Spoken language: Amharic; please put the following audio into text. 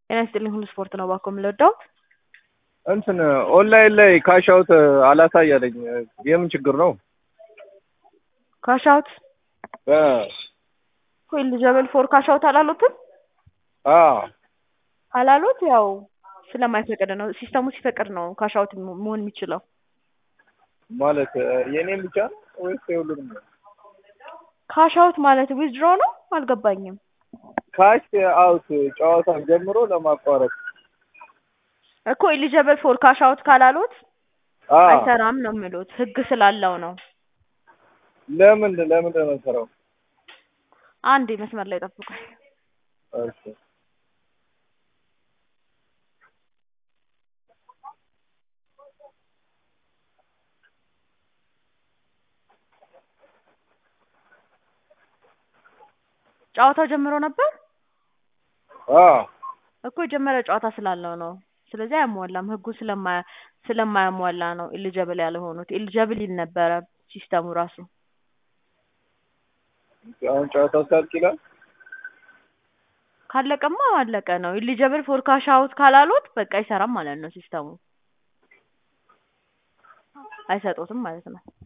ጤና ይስጥልኝ ሁሉ ስፖርት ነው እባክዎ የምንወደው እንትን ኦንላይን ላይ ካሽ አውት አላሳይ አለኝ። የምን ችግር ነው? ካሽ አውት እ እኮ ኤሊጀብል ፎር ካሽ አውት አላሉትም አ አላሉት ያው ስለማይፈቅድ ነው። ሲስተሙ ሲፈቅድ ነው ካሽ አውት መሆን የሚችለው። ማለት የኔም ብቻ ነው ወይስ የሁሉንም ነው? ካሽ አውት ማለት ዊዝድሮ ነው አልገባኝም። ካሽ አውት ጨዋታ ጀምሮ ለማቋረጥ እኮ ኤሊጀብል ፎር ካሽ አውት ካላሉት አ አይሰራም ነው የሚሉት ህግ ስላለው ነው። ለምን ለምን ነው የምሰራው? አንዴ መስመር ላይ ጠብቁኝ። እሺ ጨዋታው ጀምሮ ነበር አ እኮ የጀመረ ጨዋታ ስላለው ነው። ስለዚህ አያሟላም ህጉ ስለማያ ስለማያሟላ ነው ኤሊጀብል ያልሆኑት። ኤሊጀብል ይል ነበረ ሲስተሙ ራሱ። አሁን ጨዋታው ሳልቅ ይላል። ካለቀማ አለቀ ነው። ኤሊጀብል ፎር ካሽ አውት ካላሉት በቃ አይሰራም ማለት ነው ሲስተሙ። አይሰጡትም ማለት ነው።